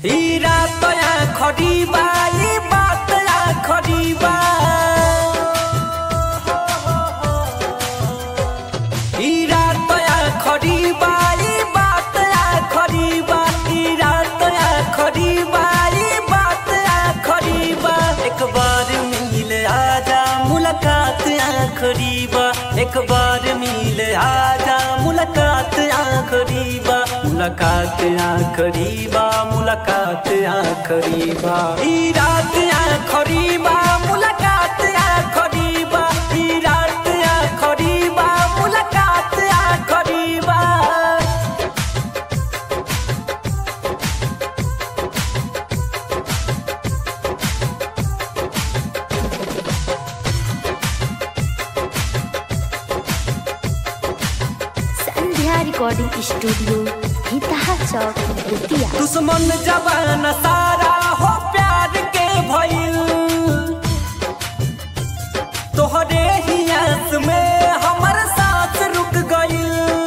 ई रात आखरी बा ई बात आखरी बा ई रात आखरी बा ई बात आखरी बा ई रात आखरी बा ई बात आखरी बा एक बार मिल आजा मुलाकात आखरी बा एक बार मिल आजा मुलाकात आखरी बा मुलाकात आखरी बा मुलाकात आखरी बा ई रात आखरी बा मुलाकात आखरी बा ई रात आखरी बा मुलाकात आखरी बा संध्या रिकॉर्डिंग स्टूडियो हितहा चौक बेतिया दुश्मन जवान सारा हो प्यार के भइल तोहरे ही आस में हमर सांस रुक गइल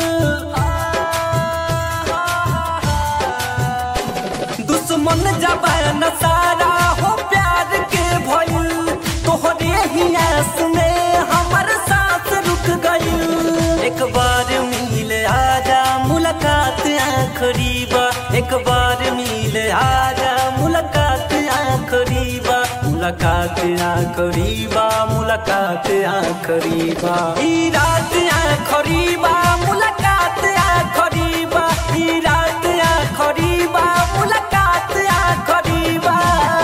दुश्मन जवान सारा हो प्यार के भइल तोहरे ही आस में हमर सांस रुक गइल एक बार मिल आजा मुलाकात आखरी बा एक बार मिल आजा मुलाकात आखरी बा मुलाकात आखरी बा मुलाकात आखरी बा ई रात आखरी बा मुलाकात आखरी बा ई रात आखरी बा मुलाकात आखरी बा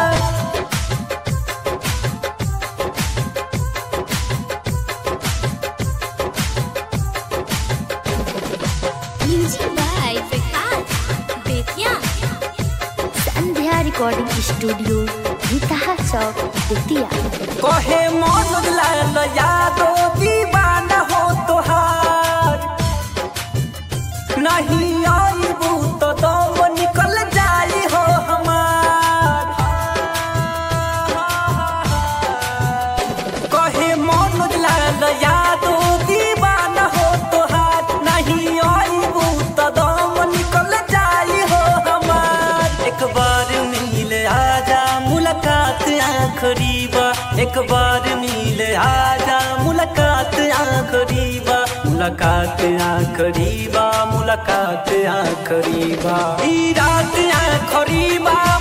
music by Vikas Bettiah Sandhya recording studio Hitaha Chowk Bettiah कहे मनोज लाल यादो दीवाना हो तोहार नहीं आईबू तो दम निकल जाई हो हमार कहे मनोज लाल यादो दीवाना हो तोहार नहीं आईबू तो दम निकल जाई हो हमार एक बार मिल आजा मुलाकात आखरी बा एक बार मिल आजा मुलाकात आखरी बा मुलाकात आखरी बा मुलाकात आखरी बा ई रात आखरी बा